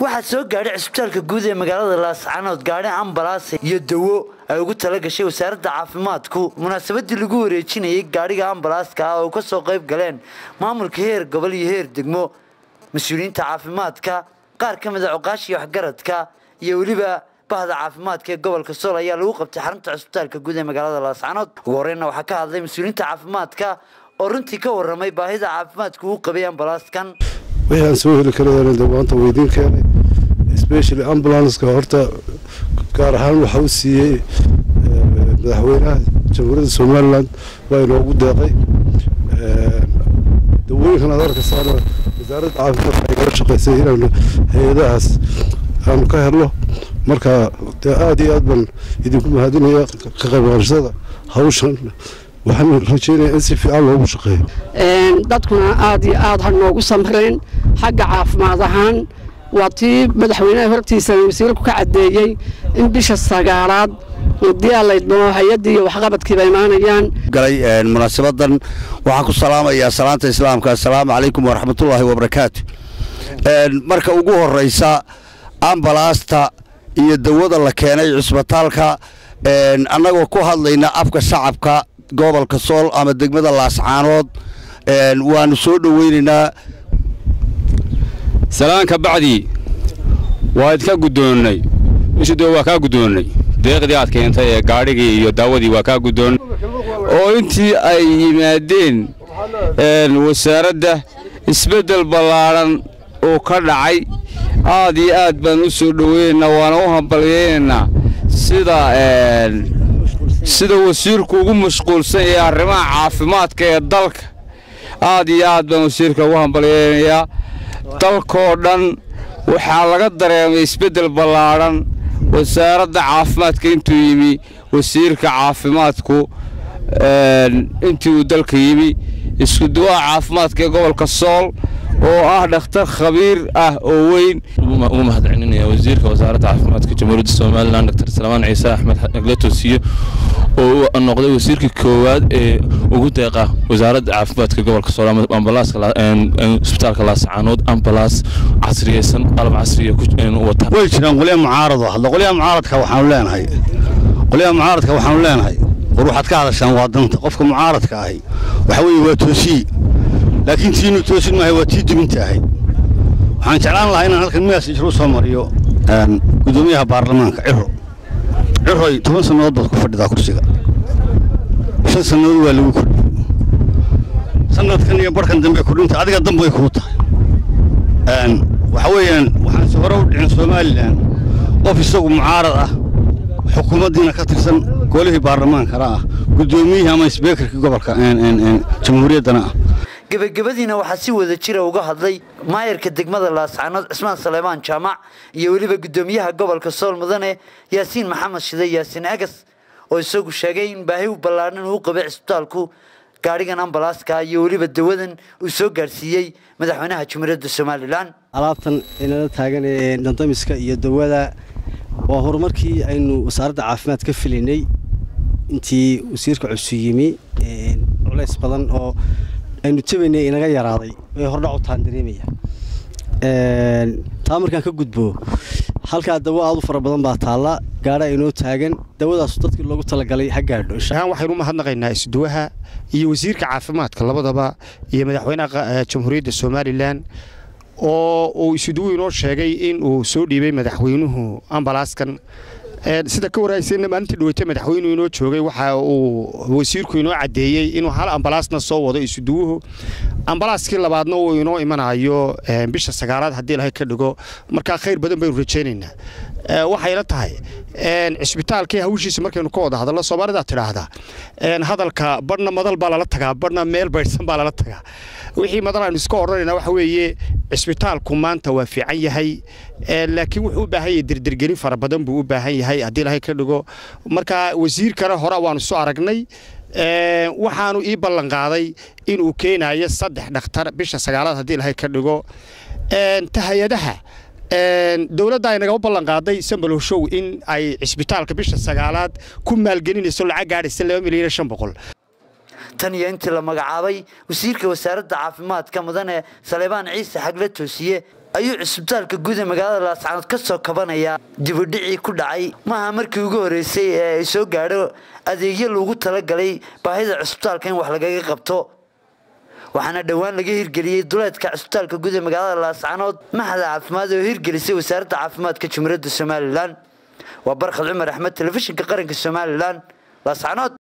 waxaa soo gaadhay cisbitaalka guud ee magaalada laascanood gaadhi ambalaas iyo dawo ay ugu tala gashay wasaaradda caafimaadku munaasabadii lagu wareejinayay gaadhiga ambalaaska ah oo ka soo qayb galeen maamulka heer gobol iyo heer degmo mas-uuliyiinta caafimaadka qaar ka mid a cuqaashii waxgaradka iyo weliba bahda caafimaadka ee gobolka sool ayaa lagu qabtay xarunta cisbitaalka guud ee magaalada laascanood ugu horreynna waxaa ka hadlay mas-uuliyiinta caafimaadka oo runtii ka warramay baahida caafimaadku uu qabay ambalaaskan wixii aan soo heli karayana de maanta weydiin keenay especially ambulanska horta gaar ahaan waxa u siiyey madaxweynaha jamhuuriyadda somaliland waa inoogu deeqay dawooyinkan aad arkaysaana wasaaradda caafimaadka ay kala shaqaysay inaanu hay-adahaas aanu ka helno marka dee aada iyo aad baan idinku mahadinaya ka qaybqaadashada hawshan waxaan rajeynaya in si fiican loogu shaqeeyo dadkuna aad iyo aad ha noogu samreen xagga caafimaad ahaan waa tii madaxweynaha hortiisa wasiirku ka caddeeyey in bisha sagaalaad diyaalaydmo hay-addii iyo waxqabadkiiba imaanayaan galay munaasabadan waxaan ku salaamayaa salaanta islaamka assalaamu calaykum waraxmatullaahi wabarakaatu marka ugu horraysa ambalaasta iyo dawada la keenay cisbitaalka annagoo ku hadlayna afka shacabka gobolka sool ama degmada laascaanood waanu soo dhoweynaynaa salaanka bacdii waa idka guddoonnay ishido waa kaa guddoonnay deeqdii aad keentay ee gaadhigii iyo daawadii waa kaa guddoonnay oo intii ay yimaadeen wasaaradda isbeddel ballaadhan oo ka dhacay aad iyo aad baan u soo dhoweynaynaa waana u hambalyaynaynaa sida sida wasiirku ugu mashquulsan yahay arrimaha caafimaadka ee dalka aad iyo aad baan wasiirka ugu hambalyaynayaa dalkoo dhan waxaa laga dareemay isbeddel ballaadhan wasaaradda caafimaadka intuu yimi wasiirka caafimaadku intii uu dalka yimi iskuduwaha caafimaadka ee gobolka sool oo ah dhakhtar khabiir ah oo weyn ugu mahadcelinaya wasiirka wasaaradda caafimaadka jamhuuriyadda somalilan dr salmaan ciise axmed aglatosiyo oo noqday wasiirkii koowaad ee ugu deeqa wasaaradda caafimaadka gobolka sool isbitaalka laascaanood ambalaas casriyeysan qalab casriya wata way jiraan qolyaha mucaarado hadla qolyaha mucaaradka waxaanu leenahay qolyaha mucaaradka waxaanu leenahay war waxaad ka hadashaan waa danta qofka mucaaradka ahi waxa weeye waa toosiyi laakiin tiinu toosin maahay waa tii dubinta ahayd waxaan jeclaan lahaa inaan halkan miyaas ijru soo mariyo guddoomiyaha baarlamaanka ciro ciroy toban sannadood baad ku fadhidaa kursiga shan sannadood waa lagu kordhiyey sanadkan iyo barhkan dambe kordhinta adiga dambay kuu tahay waxa weeyaan waxaan si hore u dhicin somalilan qof isagu mucaarad ah xukuumaddiina ka tirsan golihii baarlamaankana ah guddoomiyihii ama isbeekarkii gobolka jamhuuriyaddana ah gebagabadiina waxaa si wada jira uga hadlay maayarka degmada laascanood cismaan saleebaan jaamac iyo weliba guddoomiyaha gobolka sool mudane yaasiin maxamed shide yaasiin agas oo isagu sheegay in baahi u ballaadhan uu qabay cisbitaalku gaadhigan ambalaaska iyo weliba dawadan uu soo gaadhsiiyey madaxweynaha jumhuuriyadda somalilan alaabtan inala taagan ee dandamiska iyo dawada waa horumarkii aynu wasaaradda caafimaad ka filaynay intii wasiirka cusub yimi culays badan oo aynu jabaynay inaga yaraaday way hordhac u taan dareemaya taa markaan ka gudbo halkaa dawo aad u fara badan baa taalla gaadha inoo taagan dawadaasu dadkii loogu talagalay ha gaadho ahaan waxaynu u mahadnaqaynaa isduwaha iyo wasiirka caafimaadka labadaba iyo madaxweynaha jamhuuriyadda somalilan oo uu isuduwu inoo sheegay in uu soo dhiibay madaxweynuhu ambalaaskan sida ka waraysayna maalintii dhaweyta madaxweynuhu inoo joogay waxa uu wasiirku inoo caddeeyey inuu hal ambalaasna soo wado isuduwuhu ambalaaskii labaadna uu inoo imanayo bisha sagaalaad haddii ilahay ka dhigo markaa khayr badan baynu rajaynaynaa waxayla tahay cisbitaalkii hawshiisa markaynu ka wada hadallo soomaalidaa tidhaahdaa hadalka badhna madal baa lala tagaa badhna meel baydhsan baa lala tagaa wixii madal aynu iska odhanayna waxa weeye cisbitaalku maanta waa fiican yahay laakiin wuxuu u baahan yahay dirdirgelin fara badan buu u baahan yahay haddii ilahay ka dhigo marka wasiirkana hore waanu soo aragnay waxaanu ii ballan qaaday inuu keenayo saddex dhakhtar bisha sagaalaad haddii ilahay ka dhigo hay-adaha dowladda ay nagaba ballan qaaday sambalowshow in ay cisbitaalka bisha sagaalaad ku maalgelinayso lacag gaadhaysa laba milyan iyo shan boqol tan iyo intii la magacaabay wasiirka wasaaradda caafimaadka mudane saleebaan ciise xagle toosiye ayuu cisbitaalka guud ee magaalada laascaanood ka soo kabanayaa dibudhicii ku dhacay maaha markii ugu horreysay ee ay soo gaadho adeegyo loogu talagalay baahida cisbitaalka in wax lagaga qabto waxaana dhowaan laga hirgeliyey duleedka cisbitaalka guud ee magaalada laascaanood maxada caafimaad oo hirgelisay wasaaradda caafimaadka jamhuuriyadda somalilan waa barkhad cumar axmed telefishinka qaranka somalilan laascaanood